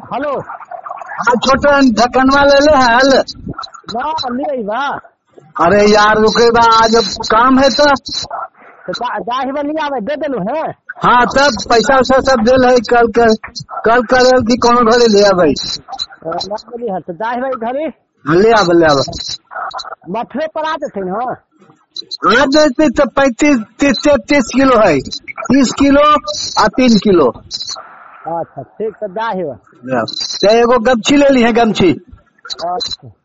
Hello हाँ छोटन ढक्कनवा ले ले हल ना ले बा अरे यार रुके बा आज अब काम है तो तो दाही बा लिया दे देलू है हाँ तब पैसा वैसा सब दिल है कल कर कल कर की कोनो घरे ले आबै ना बोली है तो दाही भाई घरे हाँ, ले आब ले आब मथुरे पर आ जते ना आज जैसे तो पैंतीस तीस तैतीस किलो है तीस किलो आ तीन किलो अच्छा ठीक तो दाही बा ले आब। तो एगो गमछी ले ली है गमछी अच्छा